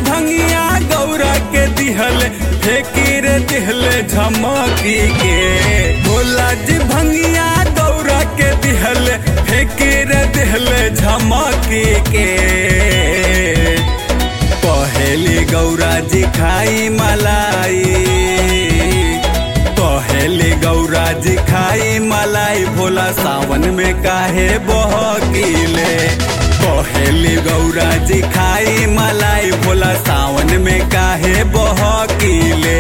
भंगिया गौरा के दिहल फेकीर दिहल झमकी के भोला जी भंगिया गौरा के दिहल फेकीर दिहल झमकी के पहली गौरा जी खाई मलाई पहली गौरा जी खाई मलाई भोला सावन में काहे बहकीले पहली गौरा जी खाई मलाई भोला सावन में काहे बहकीले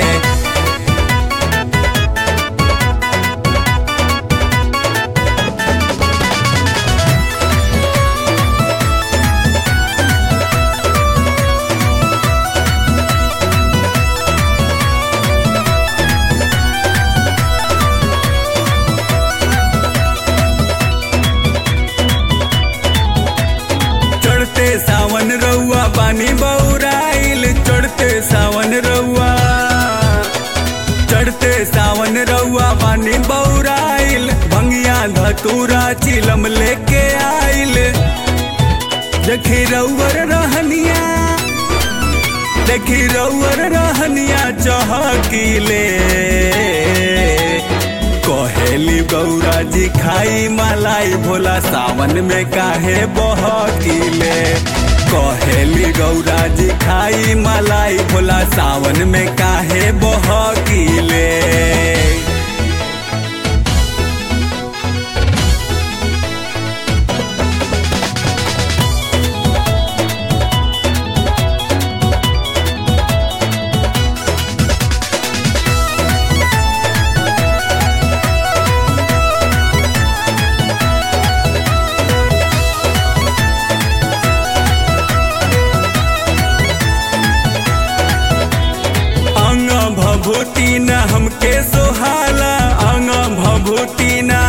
चढ़ते सावन रउआ पानी बौराइल चढ़ते सावन रउआ चढ़ते सावन रउआ पानी बौराइल भंगिया धतूरा चिलम लेके आइल देखी रउअर रहनिया देखी रउअर रहनिया चहकीले कहेली गौरा जी खाई मलाई भोला सावन में काहे बहकीले कहेली गौरा जी खाई मलाई भोला सावन में काहे बहकीले अंग भभूति न हमके सोहाला अंग भभूति न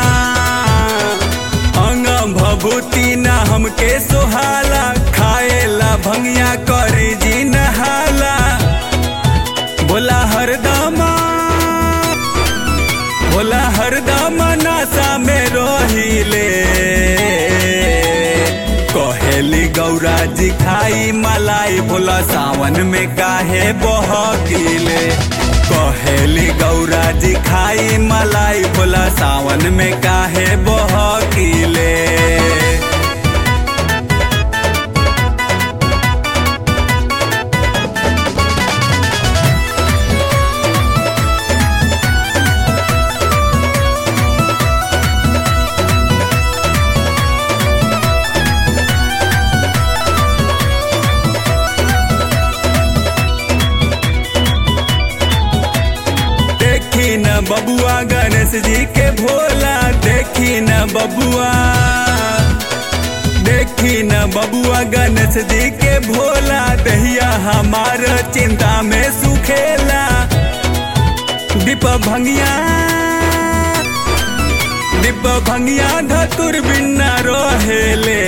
अंग भभूति न हमके सोहाला खाएला भंगिया करी जी नहाला बोला हरदमा बोला हरदम नशा में रहिले कहेली गौरा जी खाई मलाई भोला सावन में काहे बहकीले कहेली गौरा जी खाई मलाई भोला सावन में काहे बहकीले देखी न बबुआ गणेश जी के भोला देखी न बबुआ देखी न बबुआ गणेश जी के भोला दहिया हमार चिंता में सुखेला दीप भंगिया दीप भंगिया धतुर बिन्ना रहेले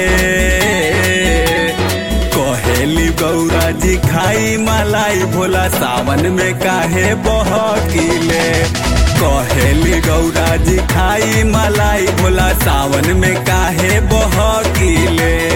कहेली गौरा जी खाई मलाई भोला सावन में काहे बहकीले कहेली गौरा जी खाई मलाई भोला सावन में काहे बहकीले